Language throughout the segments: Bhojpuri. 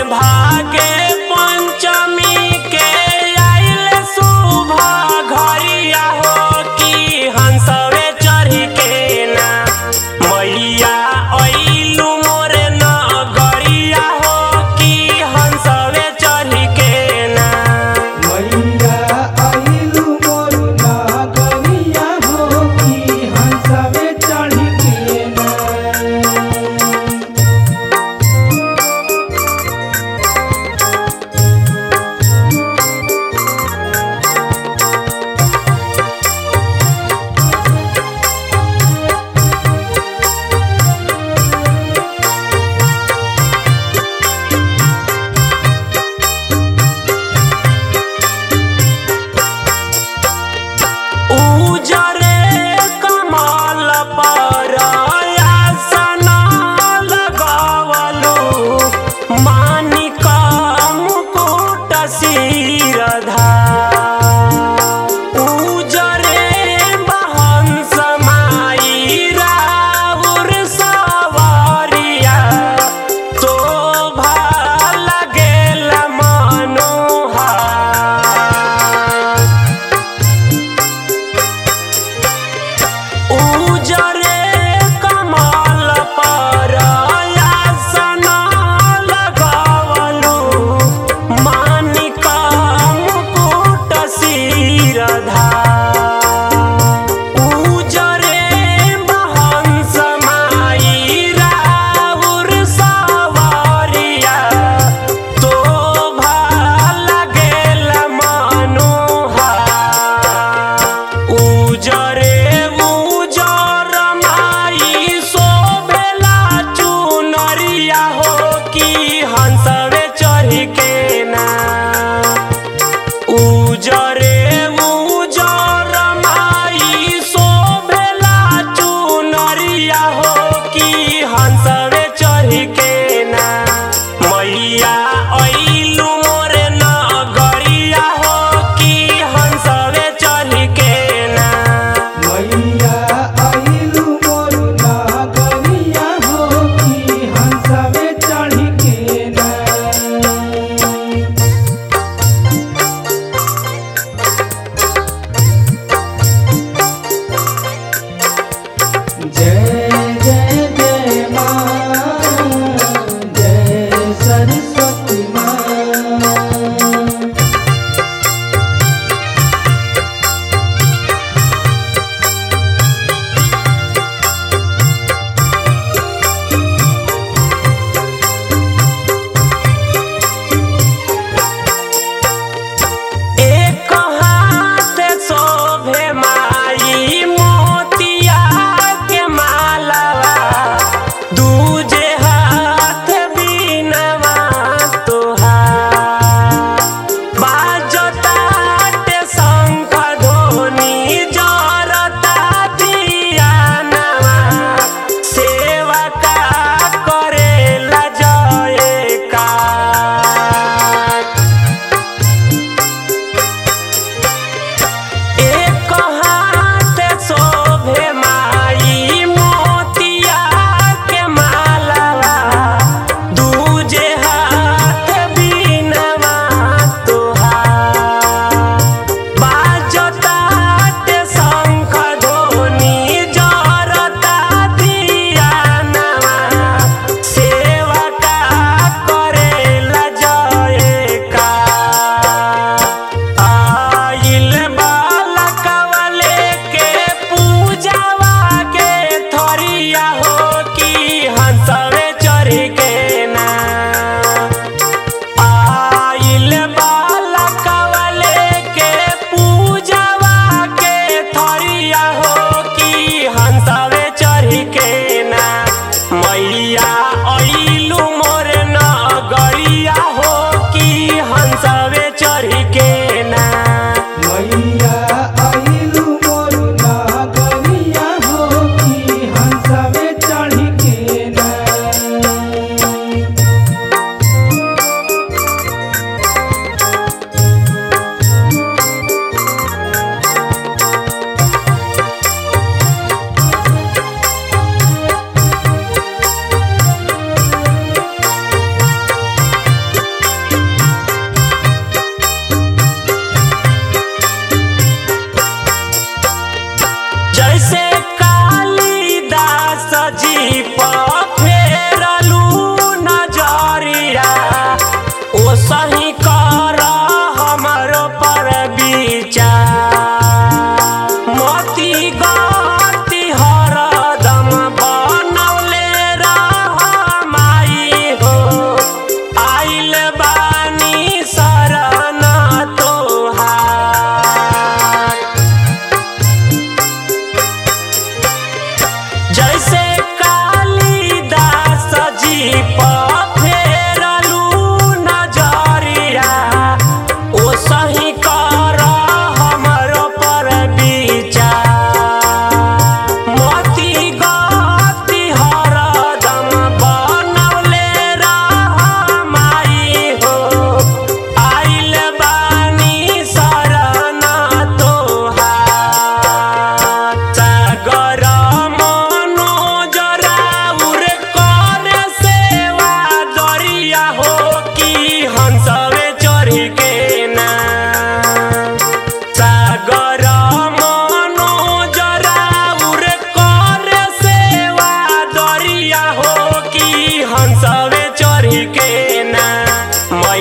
भागे पंचमी के आइल शुभ घरिया हो कि हंसवे चढ़ी के ना मैया अइलू मोरे नगरिया हो कि हंसवे चढ़ी के ना मैया आइलू मोर नागरिया हो कि हंसवे चढ़ी के ना उजरे कमल पर आसन लगावलु मानिक मुकुट शिरधा उजरे बहंस माई राउर सवारिया शोभा लगेल मनोहार उजरे कमल पर आसन लगावलु मानिक मुकुट शिरधा उजरे बहंस माई राउर सवारिया शोभा लगेल मनोहार उजरे उजर माई शोभेला चुनरिया हो कि हंसवे चढ़ी के ना उजरे उजर माई शोभेला चुनरिया हो कि हंसवे चढ़ी के ना मैया अइलू मोरे नगरिया हो कि हंसवे चढ़ी के ना मैया आइलू मोर नागरिया हो कि हंसवे चढ़ी के ना जय जय जय माँ जय सरस्वती माँ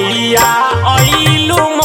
मैया अइलू